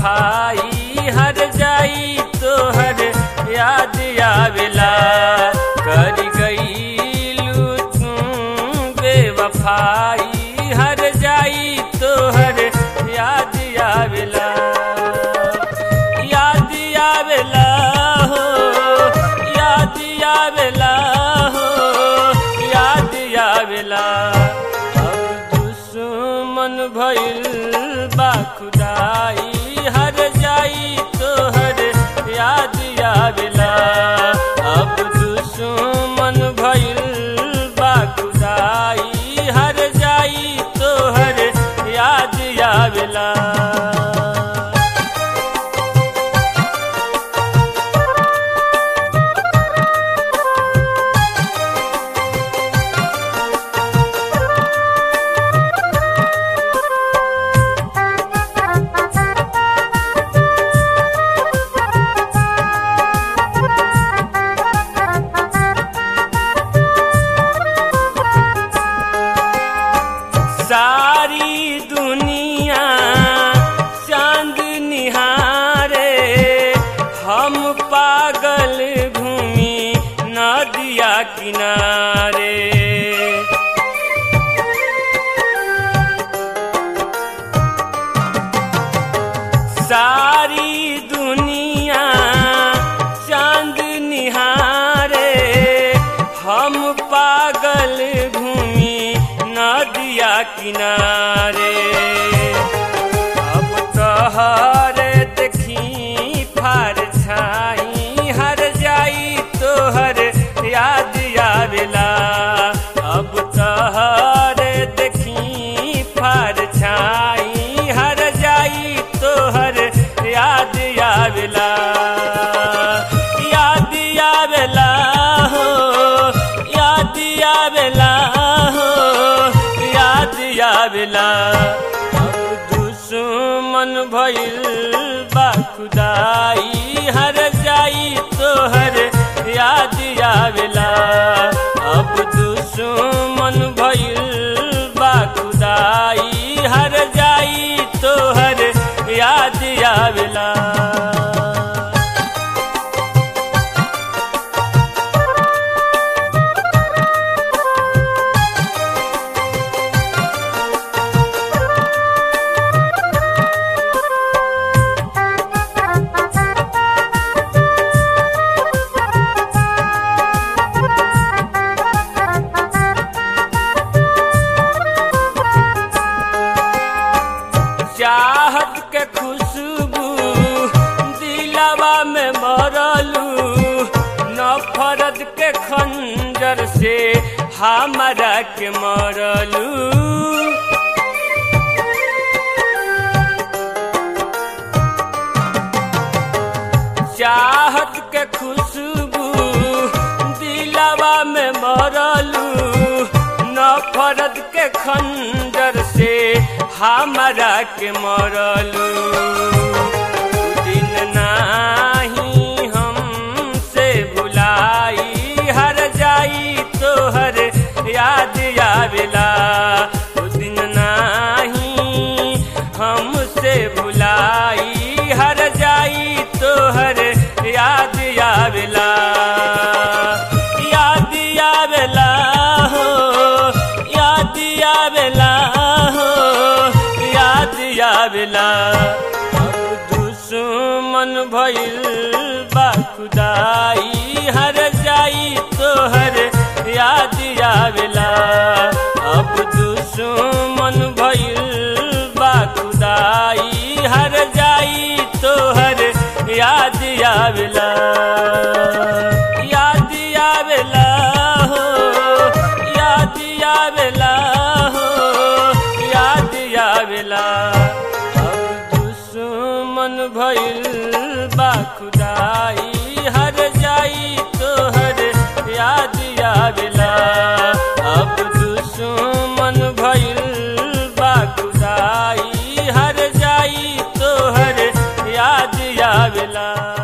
बेवफाई हर जाई तोहर याद आवेला कर गईलू तू बेवफाई हर जाई तोहर याद आवेला याद आवेला हो याद आवेला हो याद आवेला अब दुश्मन भइल बा खुदाई हर जाई तोहर याद आवेला अब दुश्मन भइल बा खुदाई हर जाई तोहर याद आवेला सारी दुनिया चांद निहारे हम पागल घूमी नदिया किनारे सारी दुनिया चांद निहारे हम पागल घूमी नदिया किनारे अब तोहरे देखी फार छाई हर जाई तोहर याद आवेला अब तोहरे देखी फार छाई हर जाई तोहर याद आवेला याद आवेला हो याद आवेला हो याद आवेला अब दुश्मन भइल बा खुदाई हर जाई तोहर याद आवेला अब दुश्मन भइल बा खुदाई हर जाई तोहर याद आवेला चाहत के खुशबू दिलावा में मरलू नफरत के खंजर से हमारा के मरलू चाहत के खुशबू दिलावा में मरलू नफरत के खंजर से हमारा के मरलू दिन नाही हमसे भुलाई हर जाई तोहर याद आवेला उ दिन नाही हमसे भुलाई हर जाई तोहर याद आवेला याद आवेला हो याद आवेला हो याद आवेला अब दुश्मन भइल बा खुदाई हर जाई तोहर याद आवेला अब दुश्मन भइल बा खुदाई हर जाई तोहर याद आवेला याद आवेला हो याद आवेला हो याद आवेला अब दुश्मन भइल बा खुदाई हर जाई तोहर याद आवेला अब दुश्मन भइल बा खुदाई हर जाई तोहर याद आवेला